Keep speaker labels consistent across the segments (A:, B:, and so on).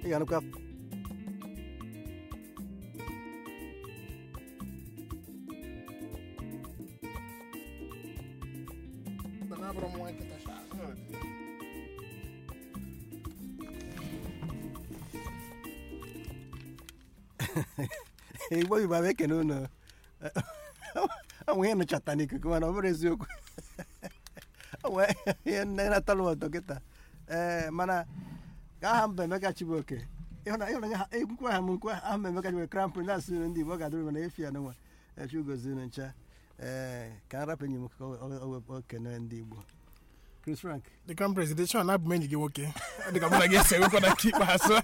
A: ị ga-anụkwa igbo igbo abụ ekene unu onwe ihe nụchata n'ikuku mana ọ bụrụ eziokwu onwe ihe nne natara m ụtọ kịta ee mana ka aha mba emeka chibuoke ịhụna ịhụna ha ekwukwa ha m nkwa aha mba emeka chibuoke krampụ na-asị unu ndị igbo ọ ga-adịrị mana efi ya n'ụwa echi ugozi unu ncha ee ka m rapụ enyi m ka o kene ndị igbo chris frank
B: the crown president abụ m enyi gị nwoke ọ dị ka mụ na gị esi enwekwa na nke ikpeazụ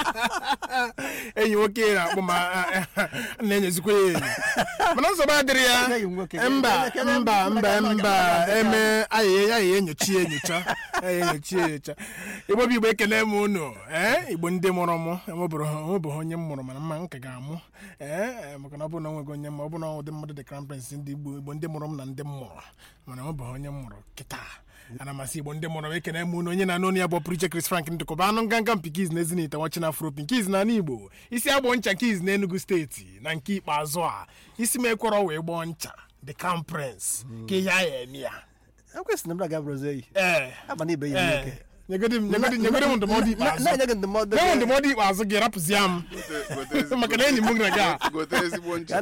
B: enyi nwoke na-akpọ ma na-enyezikwa ya enyi mana nsogbu adịrị ya
A: Enyi m nwoke.
B: mba mba mba mba eme ayịya ayịya enyochi ya enyocha ayịya enyochi ya enyocha igbo bụ igbo ekele m unu ee igbo ndị mụrụ mụ enwebụghị onye m mụrụ mana mma nka ga-amụ ee maka na ọ bụrụ na onwego onye m ọ bụrụ na ụdị mmadụ dị crown prince ndị igbo igbo ndị mụrụ m na ndị m mụrụ mana enwebeghị onye m mụrụ kịta ana masị igbo ndị mụrụ m ekene m unu onye na-anụ onye ya bụ priche Chris Frank ndịkọba anụ nganga mpikiz na ezinite nwachi na afro pinkiz na igbo isi agbọ ncha kiz na enugu steeti na nke ikpeazụ a isi m ekwọrọ wee gbọọ ncha the crown prince ka ihe a ya eme ya
A: ekwesịrị m na ga bụrụzi eyi
B: ee
A: aba na ibe ya nwoke
B: ee nyegodi m nyegodi nyegodi m ndụmọdụ ikpeazụ
A: na-enye gị ndụmọdụ
B: nye m ndụmọdụ ikpeazụ gị rapụzia m maka na enyi m na gị a
C: gote ezigbo ncha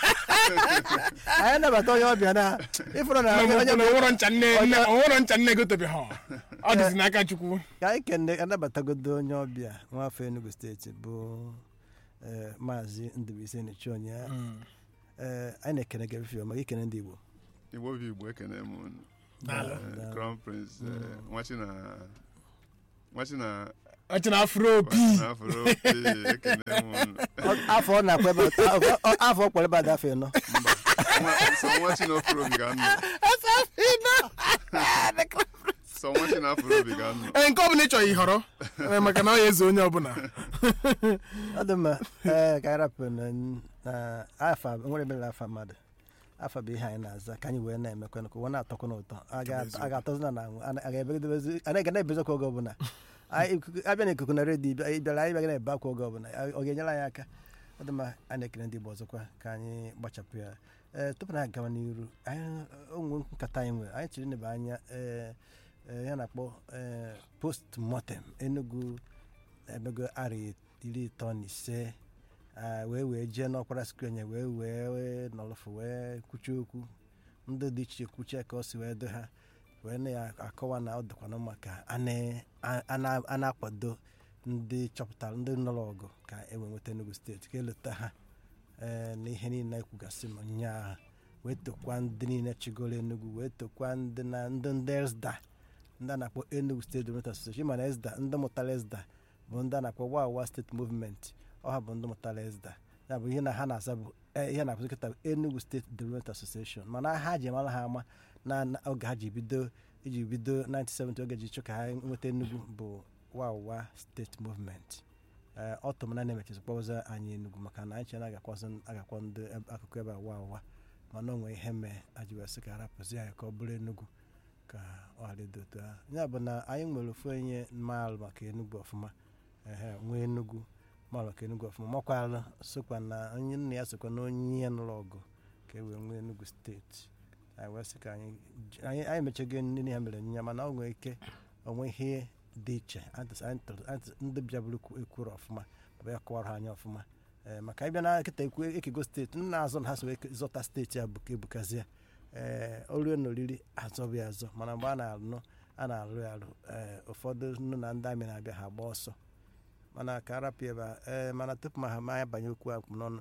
A: anyị nabata onye ọbịa na ịfụrụ na onye
B: na ọhụrụ ncha nne nne ọhụrụ ncha nne gotebeghị ha ọ dịzi n'aka chukwu
A: ka anyị kene anabatagodo onye ọbịa nwafọ enugu steeti bụ eh, maazị ndụbụisi nechi onye Eh, anyị na-ekene gị efifio maka ikene ndị igbo
C: igbo bụ igbo ekene m unu
B: Daalụ.
C: Eh, crown prince eh, nwachi na nwachi na
B: ọchị na afro opi
C: nwachi na afro opi ekene m unu
A: Ọ- afọ ọ na-akwa ebe ọ- ọ- afọ ọ kwara ebe ada afọ ịnọ
C: Nwa- so nwachi na afro obi ga-anọ so nwachi na afro obi ga-anọ
B: ee nke ọbụla ị chọrọ ịhọrọ ee, maka na ọ ya ezo onye ọbụla
A: ọ dị mma ee ka anyị rapụ na na afa nwere emere afa mmadụ afa bụ ihe anyị na-aza ka anyị wee na-emekwa ka ụwa na-atọkwa n'ụtọ a ga- a ga-atọzi na anwụ a ga-ebegidebezi a na-ega na-ebezokwa oge ọbụla Anyị- ikuku- abịa na ikuku na redio ịbịa- ị bịara anyị bịaga na-ebe akwa oge ọbụla ọ ga-enyere anyị aka ọ dị mma a na-ekele ndị Igbo ọzọkwa ka anyị gbachapụ ya ee tupu na agawa n'iru anyị onwe nkata anyị nwere anyị chiri nebe anya ee ee, ya na-akpọ ee post mortem Enugu emego arị iri ịtọ na ise ah, wee wee jee n'ọkwara skrinye wee wee nọrọfụ wee kwuchie okwu ndị dị iche iche kwuchie ka o si wee do ha wee na-akọwa na ọ dịkwana mma ka a na- a na- a na-akwado ndị chọpụtara ndị nọrọ ọgụ ka e wee nweta Enugu steeti ka eleta ha ee na ihe niile ekwugasị m nyaa wee tokwa ndị niile chịgoro Enugu wee tokwa ndị na ndị ndị ESDA ndị a na-akpọ Enugu State Development Association mana ESDA ndị mụtara ESDA bụ ndị a na-akpọ wawa steeti movement ọha bụ ndị mụtara ESDA ya bụ ihe na ha na-aza bụ eh, ihe na-akpụzi kịta bụ Enugu State Development Association mana ha ji mara ha ama na na oge ha ji bido iji bido 1970 oge ji chụ ka ha nweta Enugu bụ wawa steeti movement ee ọ tụrụ m na na-emechizi kpọza anyị Enugu maka na anyị chere na agakwazị agakwa ndị ebe- akụkụ ebe a wawa mana o nwee ihe mee aji wee sị ka arapụzi anyị ka ọ bụrụ Enugu ka ọ ghara ịdị otu ahụ ya bụ na anyị nwere ofu onye maalụ maka Enugu ọfụma ehe nwee Enugu maalụ maka Enugu ọfụma makwalụ sokwa na onye nna ya sokwa na onye ihe nụrụ ọgụ ka e wee nwee Enugu steeti anyị wee sị ka anyị j- anyị anyị mechego ndị ha mere nya mana ọ nwere ike onwe ihe dị iche Anyị tụs- anyị tụrụ- anyị tụrụ- ndị bịabụrụ ekwuru ọfụma bụ ya kọwara ha anya ọfụma ee maka ịbịa na nkịta ekwu ekego steeti nna azọ na ha so wee zọta steeti a bụ ka ebukazie ee orie na oriri azọbụ ya azọ mana mgbe a na-alụ a na-alụ ya alụ ee ụfọdụ nnu na ndị amị na-abịa ha gba ọsọ mana ka arapụ ebe a ee mana tupu ma ha ma ya banye okwu akpụ n'ọnụ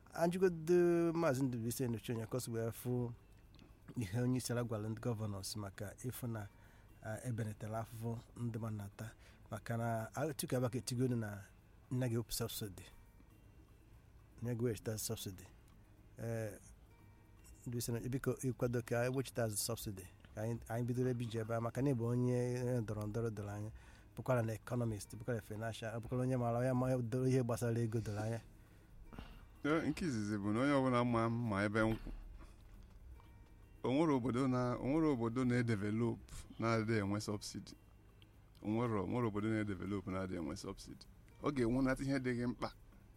A: ajụgodo maazị Ndụbụisi enyocha onye kọsi wee fụ ihe onye isi ala gwara ndị gọvanọs maka ịfụ na ah, ebenetara afụfụ ndị ma na-ata maka na tupu abaka etigonu na nne gị wepụ sọbsidi nye gị wechita sọbsidi ee Ndụbụisi na- biko ịkwado ka ewechita sọbsidi ka anyị anyị bidoro ebe iji ebe a maka na ịbụ onye ndọrọ ndọrọ doro anya bụkwara na ekọnọmist bụkwara finansha bụkwara onye maara onye ma doro ihe gbasara ego doro anya
C: Eh, nke izizi bụ na onye ọbụla ma ma ebe nkwụ onwere obodo na onwere obodo na-edevelop na-adịghị enwe sọbsidi onwere onwere obodo na-edevelop na-adịghị enwe sọbsidi ọ ga-enwenata ihe dị gị mkpa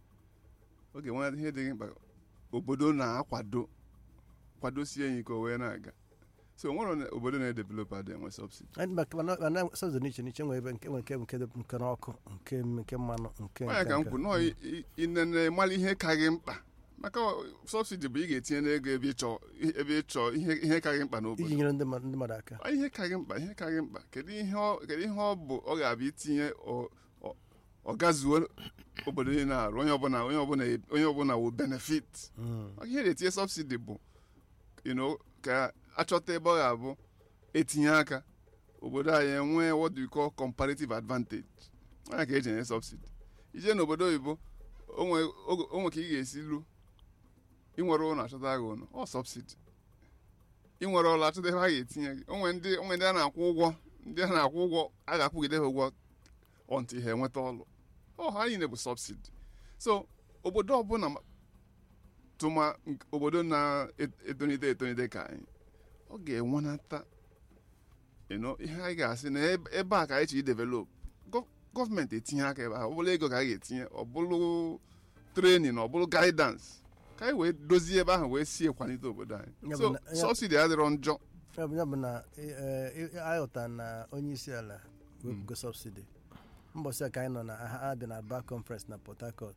C: ọ ga-enwenata ihe dị gị mkpa obodo na-akwado kwadosie ya ike o wee na-aga so o nwere obodo na-edevelop adị enwe subsidi
A: mana sọzọ n'iche n'iche nwere ebe nke nwere nke nke dị- nke n'ọkụ nke nke mmanụ nke
C: onye ka m kwu nọọ i- i- inene mara ihe ka gị mkpa maka sọbsidi bụ ị ga-etinye n'ego ebe ịchọ ebe ịchọ ihe ihe ka gị mkpa n'obodo
A: iji nyere ndị mmadụ ndị mmadụ aka
C: Ọ ihe ka gị mkpa ihe ka gị mkpa kedu ihe ọ kedu ihe ọ bụ ọ ga-abịa itinye ọ- ọ- ọ gazuo obodo niile arụ onye ọbụla onye ọbụla onye ọbụla wụ benefit
A: Mm.
C: Maka ihe na-etinye sọbsidi bụ you know, ka achọta ebe ọ ga-abụ etinye aka obodo anyị enwee what we call comparative advantage onye ka eji enye sọbsidi ije n'obodo oyibo onwe oge- onwe ka ị ga-esi lu inwere ụlọ achọta gị ụlọ ọ sọbsidi inwere ụlọ achọta ebe ha ga-etinye gị onwe ndị onwe ndị a na-akwụ ụgwọ ndị a na-akwụ ụgwọ a ga-akwụgide ha ụgwọ ọntị ha enweta ọlụ ọ ha niile bụ sọbsidi so obodo ọbụla ma- tụma nk- obodo na-etonite etonite ka anyị ọ ga-enwenata you know, ihe anyị ga-asị na ebe ebe a ka anyị chi develop gọọmenti etinye aka ebe ahụ ọ bụrụ ego ka anyị ga-etinye ọ bụrụ trenin ọ bụrụ gaidans ka anyị wee dozie ebe ahụ wee sie kwalite obodo anyị
A: Ya bụ
C: so
A: na- ya-
C: sọbsidi adịrọ njọ
A: ya bụ ya bụ na ayọta na onye isi ala wepụgo sọbsidi mbọsị a ka anyị nọ na ha ha dị na aba conference na port harcourt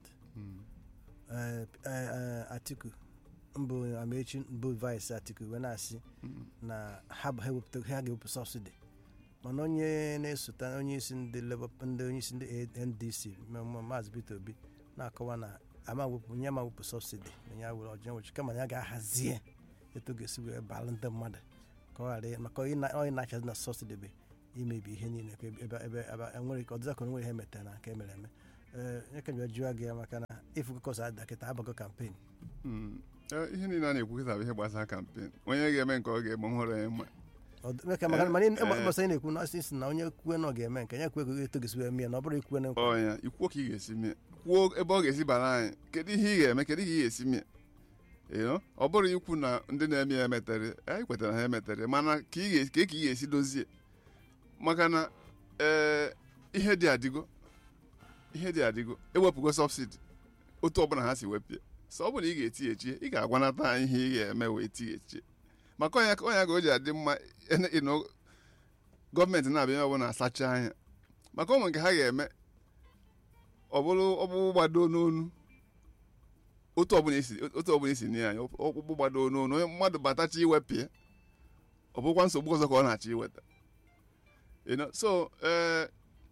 A: eh, eh, eh, atiku mbụ amechi bụ vice atiku wee na-asị na ha bụ- ha ewepụta ha ga-ewepụ sọbsidi mana onye na-esote onye isi ndị Labour ndị onye isi ndị ndc ma- ma- maazị peter obi na-akọwa na ama wepụ nye ma wepụ sọbsidi na ya were ọjọọ nwechi kama ya ga-ahazie etu ọ ga-esi wee balụ ndị mmadụ ka ọ ghara ị- maka onye na- onye na-achazi na sọbsidi bụ imebi ihe niile ka ebe ebe ebe ebe enwere ka ọdịza ka onwere ihe metere na nke emere eme ee nye ka jụọ jụọ gị ya maka na ifu kọs ada kịta abago kampen
C: Mm. Eh, ihe niile a na-ekwu kịta bụ ihe gbasara kampen onye ga-eme nke ọ ga-eme hụrụ ya mma
A: maka maka mana
C: Eh,
A: ịgbasa ị na-ekwu na asị si na onye kwue na ọ ga-eme nke ya kwue ka eto gesi wee mee na ọ bụrụ ikwue na nkwa
C: ọnya ikwuo ka ị ga-esi mee kwuo ebe ọ ga-esi bara anyị kedu ihe ị ga-eme kedu ihe ị ga-esi mee You know? ọ bụrụ ikwu na ndị na-eme ya emetere anyị kwetara ha emetere mana ka ị ga- ka ị ga-esi dozie maka na ee ihe dị adịgo ihe dị adịgo ewepụgo sọbsidi otu ọbụla ha si wepụ ya so ọ bụrụ na ị ga-etighechie ị ga-agwanata anyị ihe ị ga-eme wee tighechie maka ọnya ọnya ka o ji adị mma ene- you know, gọọmenti na-abịa ebe ọbụla asacha anya maka ụmụ nke ha ga-eme ọ bụrụ ọkpụkpụ gbado n'onu otu ọbụla esi otu ọbụla esi nye anyị ọkpụkpụ gbado n'onu onye mmadụ batacha iwepụ ya ọ bụkwa nsogbu ọzọ ka ọ na-achọ iweta you know so eh,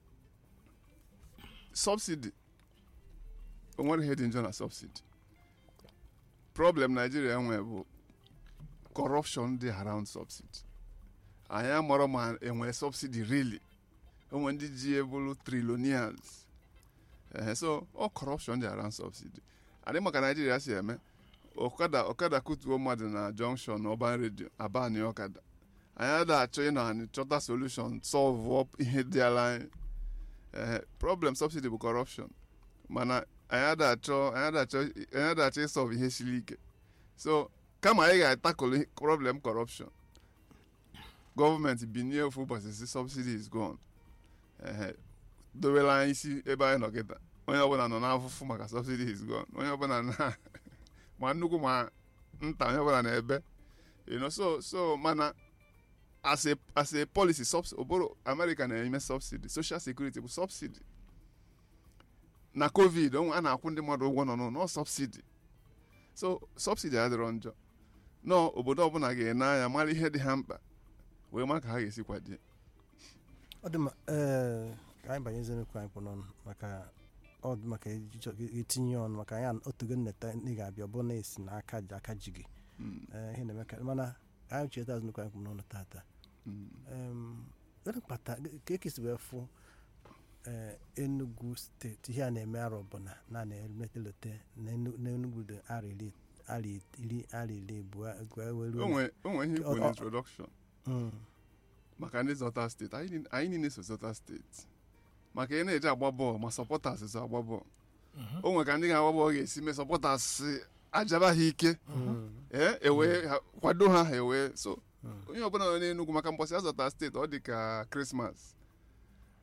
C: subsidy o nwere ihe dị njọ na subsidy problem Nigeria nwee bụ corruption dị around subsidy anyị amarọ ma enwere subsidy really onwe ndị ji ebulu trilonials ehe so all corruption dị around subsidy adị maka naijiria si eme ọkada ọkada kutuo mmadụ na junction ọban redio abani ọkada anyị ada achọ ịnọ anyị chọta solution solve up ihe dị ala anyị ehe problem subsidy bụ corruption mana anyị ada achọ anyị ada achọ anyị ada achọ ịsolve ihe siri ike so kama anyị ga-atakụlụ problem corruption gọọmenti binye ofu ụbọchị si subsidy is gone ehe dowela anyị isi ebe anyị nọ kịta onye ọbụla nọ n'afụfụ maka subsidy is gone onye ọbụla na ma nnukwu ma nta onye ọbụla na-ebe you know, so so mana as a as a policy subs obodo america na-eme subsidy social security bụ subsidy na covid onwe a na-akwụ ndị mmadụ ụgwọ nọ n'ụlọ subsidy so subsidy adịrọ njọ nọ obodo ọbụla ga-ene anya mara ihe dị ha mkpa wee ma ka ha ga-esi kwadie
A: ọ dị mma ee ka anyị banyezi n'okwu anyị kpụ n'ọnụ maka ọ dị maka iji- itinye ọnụ maka anyị otugo nneta ndị ga-abịa ọ bụrụ na esi na aka ji aka ji gị
C: Mm,
A: ee ihe na-eme ka mana ka anyị cheta azụ n'okwu anyị kpụ n'ọnụ tata
C: mm.
A: Em, gịnị kpata ka ekesi wee fụ ee Enugu steeti ihe a na-eme arọ bụ na na na-emetelote n'Enugu dị arọ iri arọ iri arọ iri abụọ gwa
C: o
A: were
C: nwere o nwere ihe ikwu
A: Ọ-
C: na
A: ọ-
C: introduction
A: Mm.
C: maka ndị zọta steeti anyị niile- anyị niile so zọta steeti maka ị na-eji agba bọọlụ ma sọpọtas so agba bọọlụ o nwere ka ndị ga-agba bọọlụ ga-esi mee sọpọtas ajaba ha ike
A: Mm.
C: ee ewee ha- kwado ha ha ewee so
A: Mm.
C: onye ọbụla nọ n'Enugu maka mbọsị azọta steeti ọ dị ka krismas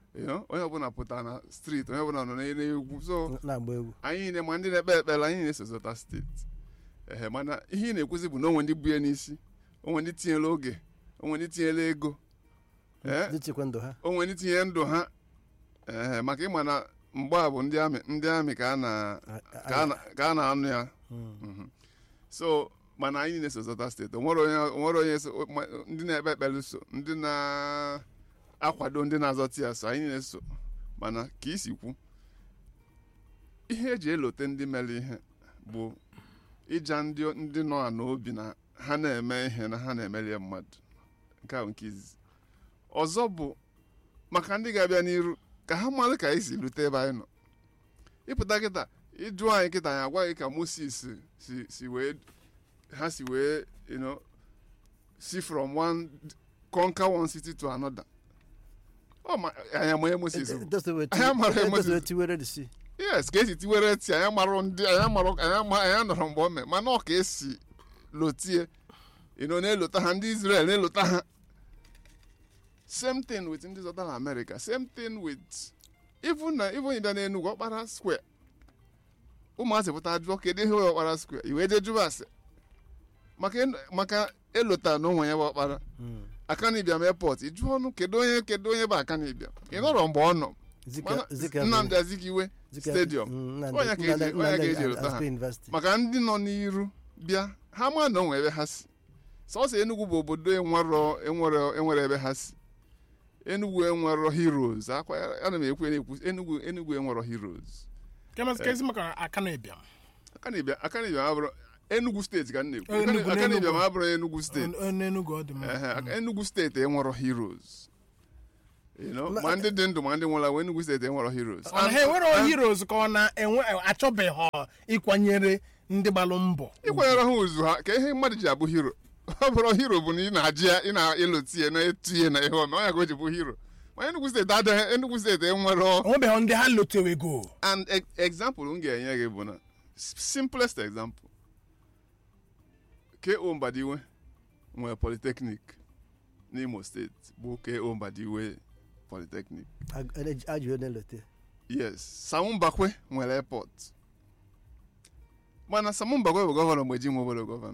C: you know, onye ọbụla pụtara na street onye ọbụla nọ n'egwu so
A: na-agba egwu
C: anyị niile ma ndị na-ekpe ekpere anyị na-eso zọta steeti ehe mana ihe ị na-ekwuzi bụ na onwe ndị bu ya n'isi onwe ndị tinyere oge onwe ndị tinyere ego ee
A: ndị chekwa ndụ ha
C: onwe ndị tinye ndụ ha ee maka ịma na mgbe a bụ ndị amị ndị amị ka a na ka a na- ka a na-anụ ya
A: Mm.
C: Mhm. so mana anyị niile so zọta steeti onwere onye onwere onye so ma- ndị na-ekpe ekpere so ndị na-akwado ndị na-azọta ya so anyị niile so mana ka isi kwu ihe eji elote ndị mere ihe bụ ịja ndị ndị nọ n'obi na ha na-eme ihe na ha na-emerie mmadụ nke a bụ nke izizi ọzọ bụ maka ndị ga-abịa n'iru ka ha mara ka anyị si rute ebe anyị nọ ịpụta kịta ịjụ anyị kịta anyị agwa gị ka moses si si wee ha si wee you know, si from one conquer one city to another ọ ma anyị amaghị moses bụ Anyị amara Moses.
A: edoziwe tiwere the sea
C: yes ka esi tiwere ti anyị amarụ ndị anyị amarụ anyị ama anyị anọrọ mgbe o mee mana ọ ka esi lotie you know, na-elota ha ndị israel na-elota ha same thing with ndị zọtara america same thing with even na even ịbịa n'enugwu ọkpara square ụmụazị pụta jụọ kedu ihe bụ ọkpara square iwe jee jụba ase maka en- maka elota na onwe ya bụ ọkpara
A: Mm.
C: akanibịam airport ị jụọ ọnụ kedu onye kedu onye bụ akanibịam ị nọrọ mgbe ọ nọ
A: Zika-
C: Mana
A: Zika-
C: nnamdị azikiwe
A: Zika-
C: stadium
A: Mm, Nnamdi-
C: Onye ka eji-
A: Nnamdi-
C: onye ka eji
A: Nnamdi
C: elota ha.
A: Azikwe University.
C: maka ndị nọ n'iru bịa ha ma na onwe ebe ha si sọsọ enugwu bụ obodo enwero enwere enwere ebe ha si enugwu enwero heroes akwa ya- ana m ekwu na-ekwu enugwu enugwu enwero heroes
B: kemasị kezi maka aka na-ebịa
C: akanibịa akanibịa abụrụ enugwu steeti ka m na-ekwu
B: Eh, Enugu,
C: akanibịa
B: n'Enugu.
C: ma abụrụ enugwu steeti
B: n'enugwu ọ dị mma
C: Ehe, aka- enugwu steeti enwero heroes You know,
A: Ma-
C: ma ndị dị ndụ ma ndị nwụrụ anwụ enugwu steeti enwero heroes
B: ọ na ha
C: And-
B: enwere
C: and-
B: heroes ka ọ na-enwe achọbeghị ịkwanyere ndị gbalụ mbọ
C: ịkwanyere ha uzu ha ka ihe mmadụ ji abụ hero ọ bụrụ hero bụ na ị na-ajị ya ị na-elotie na-etinye na ihe ome ọnya ka o ji bụ hero ma Enugu steeti adịghị Enugu steeti enwere
B: onwebeghị ndị ha lotewego
C: and e- example m ga-enye gị bụ na s- simplest example K.O. Mbadiwe nwere polytechnic n'Imo steeti bụ K.O. Mbadiwe polytechnic
A: Ag- ej- ajụjụ na-elote
C: yes Samu Mbakwe nwere airport mana Samu Mbakwe bụ gọvanọ mgbe ji nwe obodo gọvanọ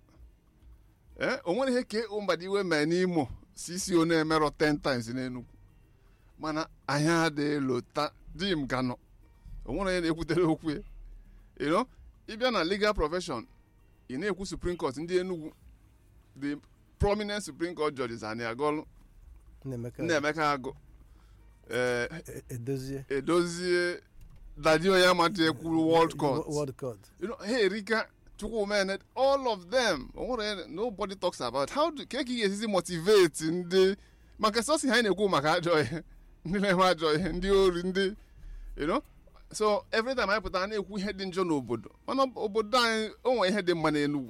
C: ee o nwere ihe K.O. Mbadiwe mee n'Imo CCO na-emerọ 10 times n'Enugu mana anyị adịghị lota di m ka nọ o nwere onye na-ekwutere okwu ya you know ịbịa na legal profession ị na-ekwu Supreme Court ndị Enugu the prominent Supreme Court judges anyị agọlụ
A: Nnaemeka
C: Nnaemeka Agụ ee
A: E- edozie
C: edozie dadi onye amadi ekwuru world court
A: World Court.
C: you know ha erika chukwumene all of them o nwere onye- nobody talks about how do ka ị ga-esizi motivate ndị maka sọsi ha na-ekwu maka ajọ ihe ndị na-eme ajọ ihe ndị ori ndị you know so every time anyị pụtara na-ekwu ihe dị njọ n'obodo mana obodo anyị o nwere ihe dị mma n'enugwu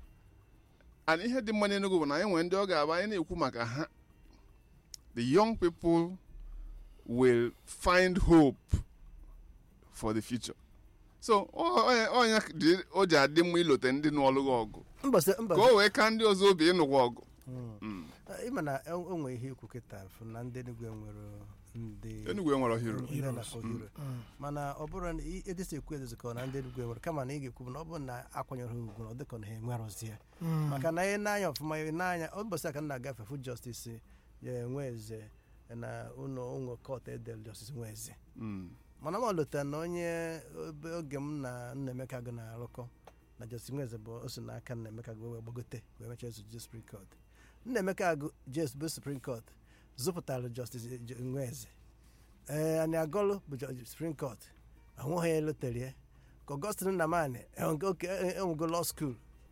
C: and ihe dị mma n'enugwu bụ na anyị nwere ndị ọ ga-abụ anyị na-ekwu maka ha the young people will find hope for the future so ọ- onye onye dị- o ji adị mma ilote ndị n'ọlụghị ọgụ
A: mbọsị
C: ka
A: mbọsị
C: o wee ka ndị ọzọ obi ịnụkwa ọgụ Mm.
A: ịma na e- o nwere ihe ikwu kịta fụ na ndị Enugu nwere ndị
C: Enugu enwere hero
A: ndị a na-akpọ hero mana ọ bụrụ na i- edesi ekwu edozi ka ọ na ndị Enugu nwere kama na ị ga-ekwu bụ na ọ bụrụ na akwanyere ha ugwu na ọ dịka na ha enwerọzie maka na ihe n'anya ọfụma ihe n'anya ụbọchị aka m na-agafe fu justice ya enwe eze na ụlọ ụlọ kọt edel justice nwe eze
C: Mm.
A: mana m lụtara na onye obe- oge m na Nnaemeka gụ na-arụkọ na justice nweze bụ o si n'aka Nnaemeka gụ wee gbagote wee mechaa ezu Supreme Court Nnaemeka agụ jes bụ Supreme Court zụpụtara justice J- nweze ee anyị agọlụ bụ ju- Supreme Court ahụghị ya elotere ya ka Augustine Nnamani enwego law school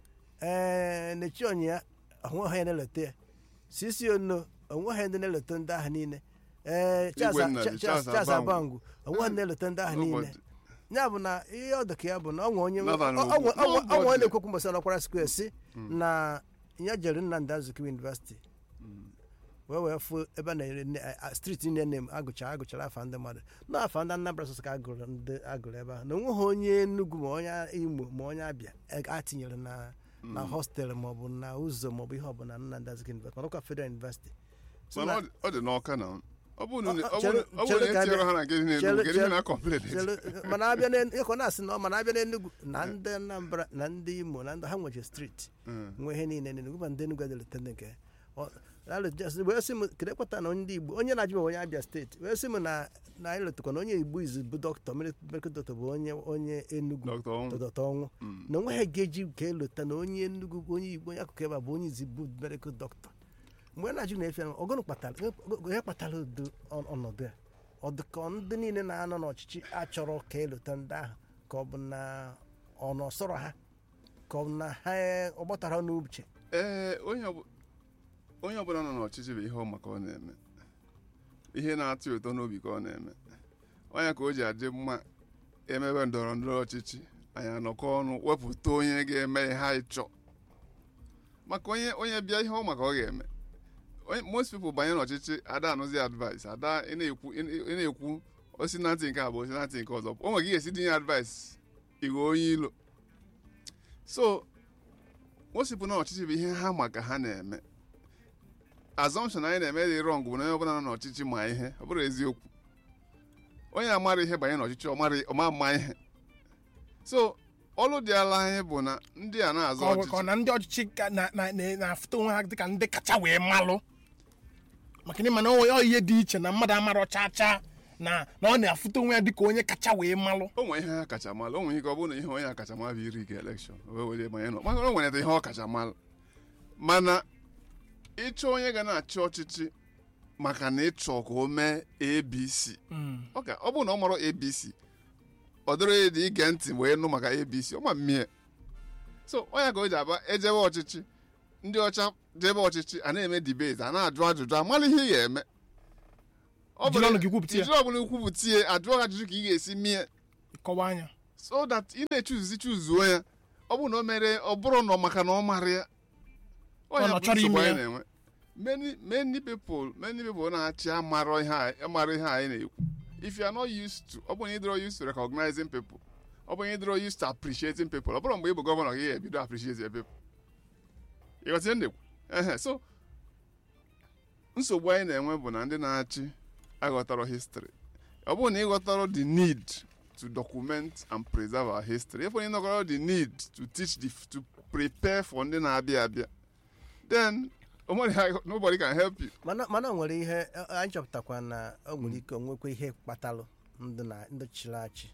A: ee na-echi onye ya ahụghị ya na-elote ya sisi ono onweghị ndị na-elote ndị ahụ niile ee Charles
C: Igwe nna
A: Cha-
C: dị,
A: Charles
C: Charles
A: Charles
C: Abangwu.
A: Abangwu onweghị ndị na-elote ndị ahụ niile
C: Nobody.
A: ya bụ na ihe ọ dị ka ya bụ na ọnwe onye
C: Nathan
A: ọ- ọnwe-
C: Ogbu.
A: ọnwe- ọnwe onye
C: Nobody.
A: na-ekwekwu mbọsị ọnọkwara square si na ya jere Nnamdi Azikiwe University wee wee fụ ebe a na-ere nne- a- a- streeti niile na agụchara agụchara afa ndị mmadụ na afa ndị Anambra sọsọ ka agụrụ ndị agụrụ ebe ahụ na onweghị onye Enugu ma onye Imo ma onye Abịa e- a tinyere na na hostelụ maọbụ na ụzọ maọbụ ihe ọbụla Nnamdi Azikiwe University manakwa Federal University So
C: mana
A: na-
C: ọ dị- ọ dị n'ọka na ọ bụrụ na
A: Ọ- ọ-
C: ọ bụrụ-
A: chere-
C: ọ bụrụ
A: chere
C: na
A: ka
C: etinyere
A: abịa-
C: ha na nke dị n'Enugu
A: chere-
C: kedu ihe
A: chere-
C: na complain
A: Chere- mana abịa na ịkọ na-asị na ọ mana abịa n'Enugu na ndị Anambra na ndị Imo na ndị ha nweche streeti nwe ihe niile n'Enugu ma ndị Enugu adịlete ndị nke ọ- alụ just- wee sị m kedu ekweta na ndị Igbo onye na-ajụ m onye Abia steeti wee sị m na na anyị letakwa na onye Igbo izu bụ dọkịta medical doctor bụ onye onye Enugu
C: Dr. Onwu.
A: dọdọta ọnwụ
C: Mm.
A: na onweghị ga-eji ka elota na onye Enugu onye Igbo onye akụkụ ebe a bụ onye izi bụ medical doctor mgbe na-ajụ na-efe ya ọgụnụ kpatara ihe kpatara udo ọ- ọnọdụ ya ọ dị ka ndị niile na-anọ n'ọchịchị achọrọ ka elota ndị ahụ ka ọ bụ na ọ nọsọrọ ha ka ọ bụ na ha ọ gbatara n'uche
C: ee onye ọbụ- onye ọbụla nọ n'ọchịchị bụ ihe ọ maka ọ na-eme ihe na-atụ ụtọ n'obi ka ọ na-eme onye ka o ji adị mma emebe ndọrọ ndọrọ ọchịchị anyị anọkọ ọnụ wepụta onye ga-eme ihe anyị chọọ maka onye onye bịa ihe ọ maka ọ ga-eme Onye- most people banye n'ọchịchị ada anụzi advice ada ị na-ekwu ị na- ị na-ekwu osi na ntị nke abụọ osi na ntị nke ọzọ o nwere ka ị ga-esi dinye advice ighe onye ilo so osipụ na ọchịchị bụ ihe ha ma ka ha na-eme assumption anyị na-eme dị wrong bụ na onye ọbụla nọ n'ọchịchị ma ihe ọ bụrụ eziokwu onye amara ihe banye n'ọchịchị ọ mara- ọ ma mma ihe so ọlụ dị ala anyị bụ na ndị a na-azọ
B: ka ọ bụ- ka ọ
C: ọchịchị
B: na ndị ọchịchị ka- na- na- na- na-afụta onwe ha dịka ndị kacha wee malụ maka na mana ọ ihe dị iche na mmadụ amarọ cha cha na na ọ na-afụta onwe ya dịka onye kacha wee malụ
C: o nwere ihe ha kacha malụ o nwere ike ọ bụrụ na ihe onye akacha malụ bụ iri ga elekshọn wee were banye nọ maka na o nwere ihe ọ kacha malụ mana ịchọ onye ga na-achị ọchịchị maka na ịchọ ka o mee abc ọ ga ọ bụrụ na ọ mara abc ọ dịrị ya dị ige ntị wee nụ maka abc ọ ma mmie so onye ka o ji aba ejebe ọchịchị ndị ọcha jebe ọchịchị a na-eme debate a na-ajụ ajụjụ amala ihe ị ga-eme Ọ
B: Jiri
C: bụrụ-
B: ọnụ gị kwupụta ya.
C: jiri ọbụla ikwupụta ya ajụọ gị ajụjụ ka ị ga-esi mie
B: kọwa anya
C: so that ị na-echuzuzi chuzuo ya ọ bụrụ na o mere ọ bụrụ na ọ maka na ọ mara ya
B: Ọ
C: ya
B: na ọ
C: bụ
B: chọrọ
C: nsogbu
B: ime
C: anyị
B: ya.
C: na-enwe many many people many people na-achị amara ihe a- amara ihe anyị na-ekwu if you are not used to ọ bụrụ na ị dịrọ used to recognizing people ọ bụrụ na ị dịrọ used to appreciating people ọ bụrụ mgbe ị bụ gọvanọ gị ga-ebido appreciate your people ịghọta ihe m na-ekwu ehe so nsogbu anyị na-enwe bụ na ndị na-achị aghọtarọ history ọ bụrụ na ịghọtarọ the need to document and preserve our history if onye nọgọrọ the need to teach the to prepare for ndị na-abịa abịa then nobody, nobody can help you
A: mana mana o nwere ihe a- anyị chọpụtakwa na o nwere ike onwekwa ihe kpatalụ ndị na ndị chịrị achị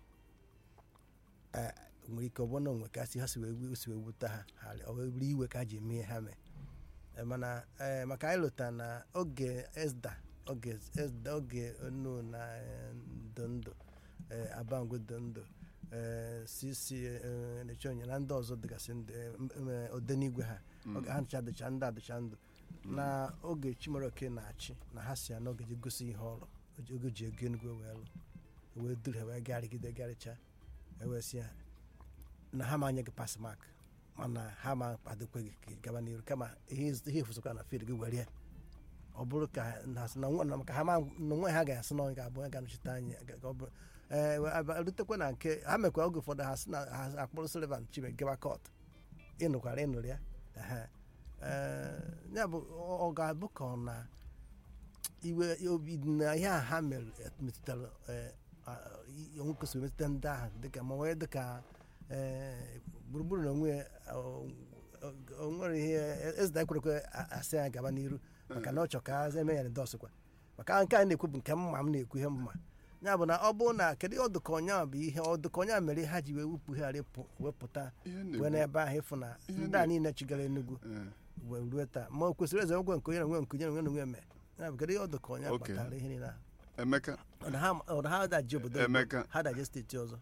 A: Eh, nwere ike ọ bụrụ na onwe ka si ha si wee wu- si wee wute ha ha ọ wee bụrụ iwe ka ha ji eme ihe ha mee Eh, mana eh, maka anyị lụta na oge esda oge esda oge onu na eh, ndụ ndụ eh, abango ndụ ndụ eh, cc eh, nechonye na ndị ọzọ dịgasị ndụ eh, m- m- eh, odenigwe ha oge ha ncha dịcha ndụ adịcha ndụ na oge chimaroke na-achị na ha si ya na oge ji gosi ihe ọrụ oge- oge ji ego enugwe wee lụ wee duru ha wee garịgide garịcha ewee sị ya na ha ma anye gị pas mak mana ha ma kpadokwe gị ka ị gaba n'iru kama ihe iz- ihe efusokwa na fid gị were ya ọ bụrụ ka na na nwa- na maka ha ma na onwe ha ga-asị na onye ga-abụ onye ga-anọchite anya ga- ka ọ bụ ee wee aba- rutekwa na nke ha mekwa oge ụfọdụ ha sị na ha akpọrọ Sullivan Chibe gaba kọt ịnụkwara ịnụrụ ya ehe. Ee, ya bụ ọ ọ ga-abụ ka ọ na iwe obi na ihe a ha mere metụtara ee, a- i- onwe kwesịrị emetụta ndị ahụ dịka ma nwee dịka ee, gburugburu na onwe ya, o- o- o nwere ihe ezida ekwerekwe a- asị ya gaba n'iru maka na ọ chọ ka a eme ya dọsịkwa maka nke a na-ekwu bụ nke mma m na-ekwu ihe mma ya bụ na ọ bụrụ na kedu ọdụka ọnya bụ ihe ọdụka ọnya mere ha ji wee wepụgharị pụ- wepụta
C: ihe
A: wee
C: na-ekwu
A: n'ebe ahụ ịfụ na
C: Ihe
A: ndị a
C: na-
A: niile chigara Enugu
C: eh,
A: wee ruo taa ma o kwesịrị eze ogwe nke onye na onwe nke onye na onwe na onwe mee ya bụ kedu ihe ọdụka ọnya
C: Okay.
A: kpatara ihe niile ahụ
C: emeka
A: ọ na ha ọ na ha daji obodo oyibo,
C: Emeka.
A: ha daji steeti ọzọ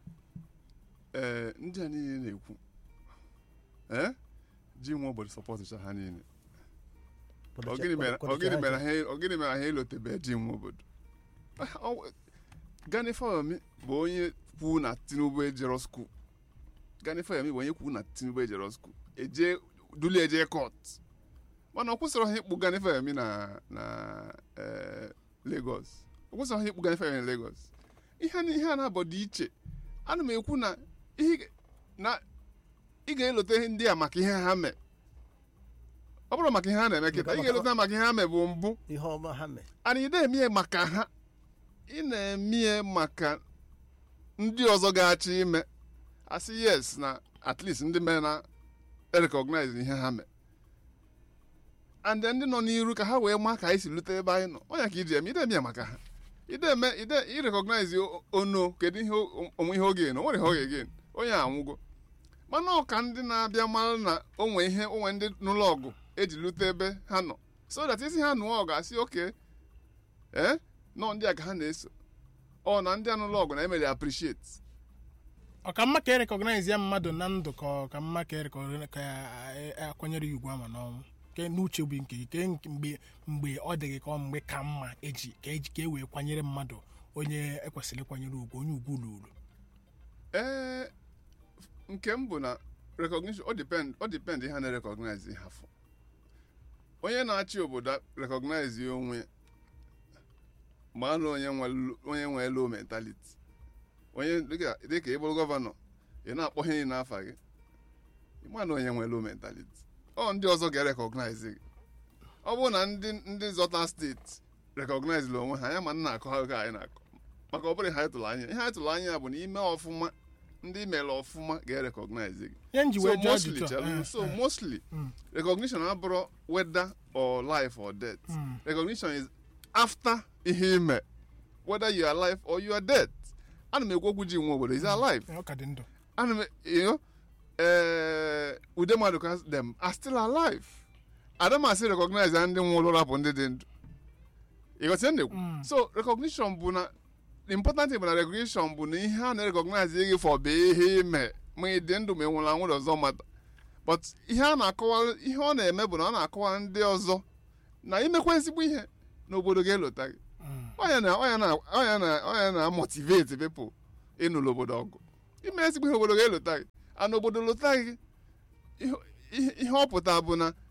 C: ee ndị a niile na-ekwu ee ji nwa obodo sọpọtụcha ha niile Ọ gịnị mere ọ gịnị mere ha ọ gịnị mere ha elotebe ji nwa obodo Ah, ọ- Gani Fawemi bụ onye kwu na Tinubu ejero skuul Gani Fawemi bụ onye kwu na Tinubu ejero skuul eje duli eje kọt mana ọ kwụsịrị ha ịkpụ Gani Fawemi na na eh, Lagos ọ kwụsịrị ha ịkpụ Gani Fawemi na Lagos ihe a- ihe a na-abọ dị iche ana m ekwu na ihe na ị ga-elote ndị a maka ihe ha mee ọ bụrụ maka ihe ha na-eme kịta ị ga-elota maka ihe ha mee bụ mbụ
A: ihe ọma ha mee
C: and ị na-eme maka ha ị na-eme maka ndị ọzọ ga-achọ ime asị yes na at least ndị mere na recognize ihe ha mee and then ndị nọ n'iru ka ha wee maa ka anyị si lute ebe anyị nọ ọnya ka iji eme ide eme ya maka ha ide eme ide irecognize o- ono kedu ihe o- onwe ihe oge na o nwere ihe oge gen onye anwụgo mana ọ ka ndị na-abịa mara na onwe ihe onwe ndị n'ụlọ ọgụ eji lute ebe ha nọ so that isi ha nụọ ọgụ asị oke ee nọ ndị a ka ha na-eso ọ na ndị anụlọ ọgụ na emere appreciate
B: ọ ka mma ka erekọgnaiz ya mmadụ na ndụ ka ọ ka mma ka erekọg- ka a- a- akwanyere ya ugwu ama n'ọnwụ ke n'uche obi nke gị ke nke- mgbe mgbe ọ dị gị ka ọ mgbe ka mma eji ka eji ka e wee kwanyere mmadụ onye ekwesịrị ịkwanyere ugwu onye ugwu luru
C: ee nke m bụ na recognition ọ depend ọ depend ihe a na-recognize ha fụ onye na-achị obodo recognize ya onwe ma na onye nwe onye nwe low mentality onye dịka dịka ị bụrụ gọvanọ ị na-akpọ ihe niile n'afa gị ịma na onye nwe low mentality ọ ndị ọzọ ga-recognize gị ọ bụrụ na ndị ndị zọta steeti recognize onwe ha ya ma nna akọ ha oge anyị na-akọ maka ọ bụrụ ihe anyị tụrụ anya ihe anyị tụrụ anya bụ na ime ọfụma ndị mere ọfụma ga-erecognize gị
B: ihe nji
C: so
B: wee jụọ
C: mostly
B: ajụjụ a,
C: chelụ,
B: eh,
C: so
B: eh,
C: mostly
B: Mm.
C: recognition abụrụ whether or life or death
B: mm,
C: recognition is after ihe ime whether you are alive or you are dead ana m ekwu okwu ji nwe obodo is alive
B: ọ ka dị ndụ
C: ana m you know eh, ude mmadụ ka them are still alive adamasị recognize na ndị nwụrụ rapụ ndị dị ndụ ịghọtị na ekwu
B: Mm.
C: so recognition bụ na the important thing bụ na recognition bụ na ihe a na-recognize gị for bụ ihe ime ma ị dị ndụ ma ị nwụrụ anwụ ọzọ mata but ihe a na-akọwa ihe ọ na-eme bụ na ọ na-akọwa ndị ọzọ na imekwa ezigbo ihe n'obodo ga-elota gị
B: Mm,
C: ọnya na ọnya na ọnya na ọnya na motivate people ịnụlụ obodo ọgụ ime ezigbo ihe obodo ga-elota gị ana obodo lota gị ihe- ihe ihe ọ pụta bụ na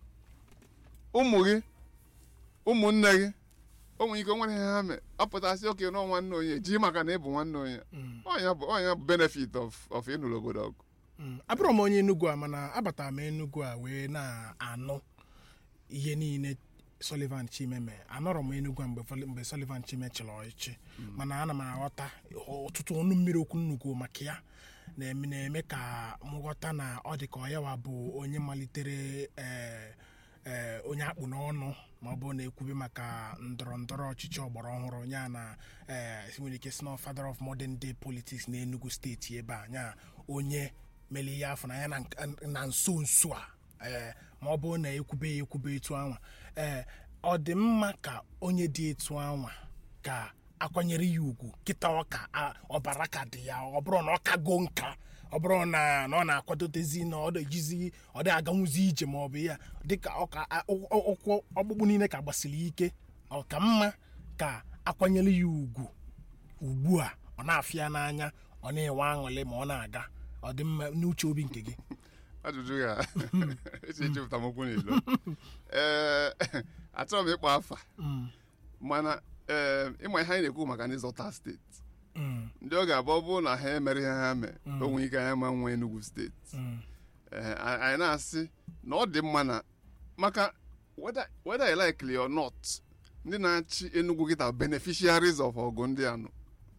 C: ụmụ gị ụmụnne gị o nwere ike o nwere ihe ha mee apụtasị oke nọ nwanne onye ji maka na ị bụ nwanne onye
B: mm,
C: ọnya bụ ọnya bụ benefit of of ịnụlụ obodo ọgụ
B: mm. abụrụ m onye enugwu a mana abatara m enugwu a wee na-anụ ihe niile Sullivan Chime mee anọrọ m enugwu a mgbe Vol- mgbe Sullivan Chime chịrị ọchịchị mana ana m aghọta ọtụtụ ọnụ mmiri okwu nnukwu maka ya na-eme na-eme ka m ghọta na ọ dị ka ọ yawa bụ onye malitere ee ee onye akpụ n'ọnụ ma ọ bụ na-ekwube maka ndọrọ ndọrọ ọchịchị ọgbara ọhụrụ ya na ee nwere ike si na father of modern day politics na Enugu steeti ebe a ya onye mere ihe afọ na ya na nk- na nso nso a ee ma ọ bụrụ na ekwube ya ekwube etu anwa ee ọ dị mma ka onye dị etu anwa ka akwanyere ya ugwu kịta ọka a- ọbara ka dị ya ọ bụrụ na ọ kago nka ọ bụrụ na na ọ na-akwadotezi na ọ dịjizi ọ dị aganwuzi ije ma ọ bụ ya dịka ọka a- ụkwụ ụkwụ ọkpụkpụ niile ka gbasiri ike ọ ka mma ka akwanyere ya ugwu ugbu a ọ na-afịa n'anya ọ na-enwe aṅụrị ma ọ na-aga ọ dị mma n'uche obi nke gị
C: ajụjụ ya echi echepụta m okwu n'ilo ee achọrọ m ịkpọ afa
B: Mm,
C: mana ee ịma ihe anyị na-ekwu maka ndị zọta steeti
B: mm,
C: ndị ọ ga-abụ ọ bụrụ na ha emere ihe ha mee
B: Mm.
C: o nwere ike anyị ma nwee Enugu steeti
B: mm,
C: Ee, a- anyị na-asị na ọ dị mma na maka whether whether you like it or not ndị na-achị Enugu kịta beneficiaries of ọgụ ndị anọ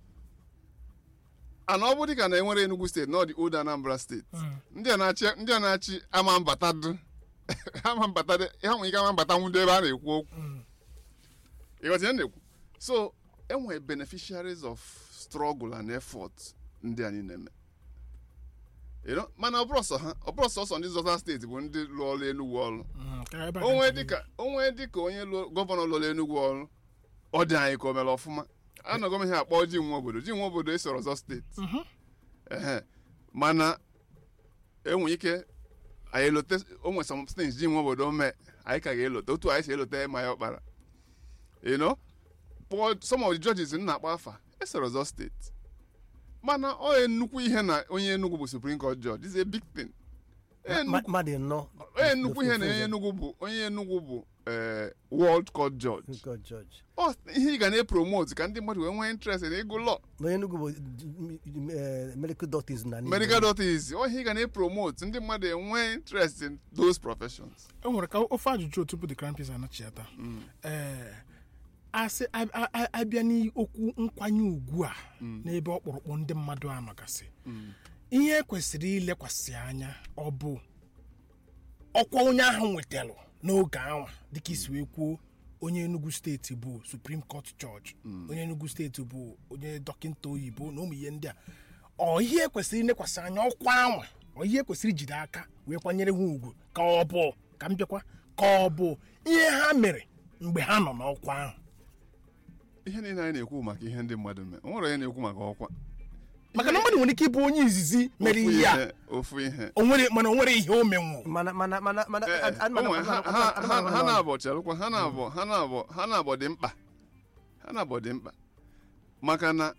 C: ana ọ bụ dịka na enwere Enugu steeti na ọ dị old Anambra steeti
B: mm.
C: ndị a na-achị ndị a na-achị ama mbata dị ama mbata dị ha nwere ike ama mbata nwudo ebe a na-ekwu okwu
B: Mm.
C: ịghọta ihe m na-ekwu so enwere beneficiaries of struggle and effort ndị anyị na-eme You know, mana ọ bụrụ sọ ha ọ bụrụ sọsọ ndị zọta steeti bụ ndị lụọ ọrụ Enugu ọrụ
B: Mm, ka ebe a
C: onwe
B: ka-
C: dịka onwe dịka onye lụọ- gọvanọ lụrụ Enugu ọrụ ọ dị anyị ka o mere ọfụma anọgọ m ihe akpọ ji nwa obodo ji nwa obodo esoro ọzọ steeti
B: Mhm.
C: ehe mana enwe ike anyị elote onwe some things ji nwa obodo mee anyị ka ga-elote otu anyị si elote ma ya ọkpara you know Paul- some of the judges m na-akpọ afa esoro ọzọ steeti mana ọ nnukwu ihe na onye Enugu bụ Supreme Court judge is a big thing
A: Ma- mmadụ nọ
C: onye nnukwu ihe na onye Enugu bụ onye Enugu bụ eh, world court judge
A: God judge
C: ọ ihe ị ga na-epromote ka ndị mmadụ wee nwee interest na ịgụ law
A: na Enugu bụ eh, medical doctors na Nigeria.
C: medical doctors ọ ihe ị ga na-epromote ndị mmadụ enwee interest in those professions
B: e nwere ka ofe ajụjụ tupu the crown prince anachiata ee asị a- a- a- abịa n'okwu nkwanye ugwu a n'ebe ọkpụrụkpụ ndị mmadụ a nọgasị ihe kwesịrị ilekwasị anya ọ bụ ọkwa onye ahụ nwetara n'oge anwa dịka isi wee kwuo onye enugu steeti bụ supreme court judge onye enugu steeti bụ onye dọkịta oyibo na ụmụ ihe ndị a ọ ihe kwesịrị ilekwasị anya ọkwa anwa ọ ihe kwesịrị ijide aka wee kwanyere ha ugwu ka ọ bụ ka m bịakwa ka ọ bụ ihe ha mere mgbe ha nọ n'ọkwa ahụ
C: ihe niile anyị na-ekwu maka ihe ndị mmadụ mee o nwere onye na-ekwu maka ọkwa
B: maka na mmadụ nwere ike ịbụ onye izizi mere
C: Ofu
B: ihe a
C: ofu ihe
B: o nwere mana o nwere ihe o menwu
A: mana mana mana mana
C: Eh, eh,
A: a- a- mana-
C: o nwere- ha-
A: mana-
C: ha-
A: mana-
C: ha-
A: mana-
C: ha na-abọ chelụkwa ha na-abọ ha na-abọ ha na-abọ dị mkpa ha na-abọ dị mkpa maka na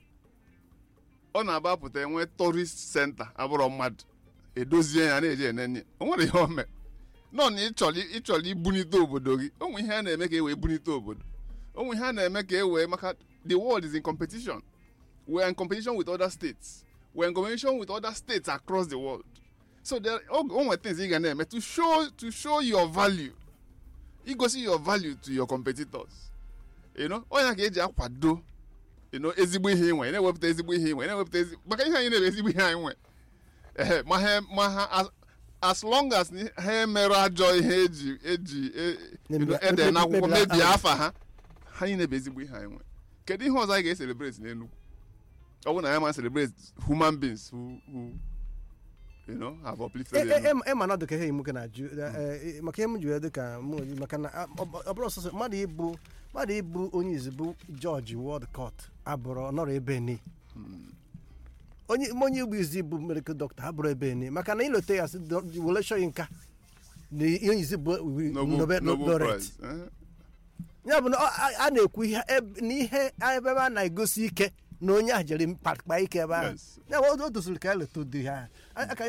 C: ọ na-agbapụta enwe tourist center abụrọ mmadụ edozie ya na-eji enenye o nwere ihe o mere nọ na ịchọrọ ịchọrọ ibunite obodo gị o nwere ihe a na-eme ka e wee bunite obodo o nwere ihe a na-eme ka e wee maka the world is in competition we are in competition with other states we are in competition with other states across the world so there o o nwere things ị ga na-eme to show to show your value igosi your value to your competitors you know onye ka eji akwado you know ezigbo ihe inwe na-ewepụta ezigbo ihe inwe na-ewepụta ezi maka ihe anyị na-ebe ezigbo ihe anyị nwe ehe ma ha ma ha as, as long as ni- ha emere ajọ ihe eji eji e- you know,
A: Mebie-
C: ede n'akwụkwọ
A: mebie-
C: mebie
A: aha.
C: afa ha ha niile bụ ezigbo ihe anyị nwe kedu ihe ọzọ anyị ga-eselebrate n'Enugu ọ bụrụ na ya ma celebrate human beings who, who you know, have uplifted
A: E- e-
C: Enugu.
A: e- e ma na ọ dị ka ihe imuke na-ajụ eh, eh, maka ihe m ji wee dị ka mụ onwe m, maka na a- ọ ọ bụrụ ọsọsọ mmadụ ịbụ mmadụ ịbụ onye izugbo jọji wọd kọt abụrụ nọrọ ebe ni onye onye igbo izi bụ medical doctor abụrụ ebe ni maka na ịlote ya sị wele shọ nka na onye izi bụ
C: Nobel,
A: Nobel
C: Nobel
A: laureate
C: Prize. eh?
A: ya bụ na ọ- a a na-ekwu ihe eb- na ihe ebe a na-egosi ike na onye ahụ jere kpakpa ike ebe ahụ
C: Yes.
A: ya bụ o o doziri ka eleta ụdị ha aka